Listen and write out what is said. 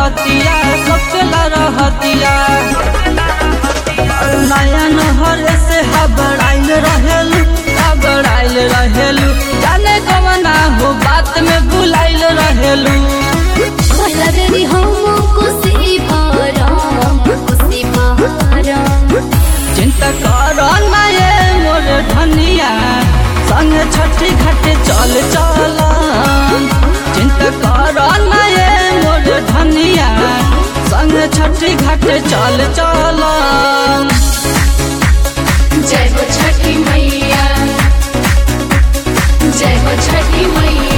रहतिया सबसे ला रहतिया नया नहर से हबड़ाइल रहेलू हबड़ाइल रहेलू जाने कवना हो बात में बुलाइल रहेलू भला देरी हम कुसी भरम कुसी भरम चिंता कर ना ये मोर धनिया संग छठी घाटे चल चल चिंता कर ना ये मोर धनिया संग छठी घाटे चल चल जय हो छठी मैया जय हो छठी मैया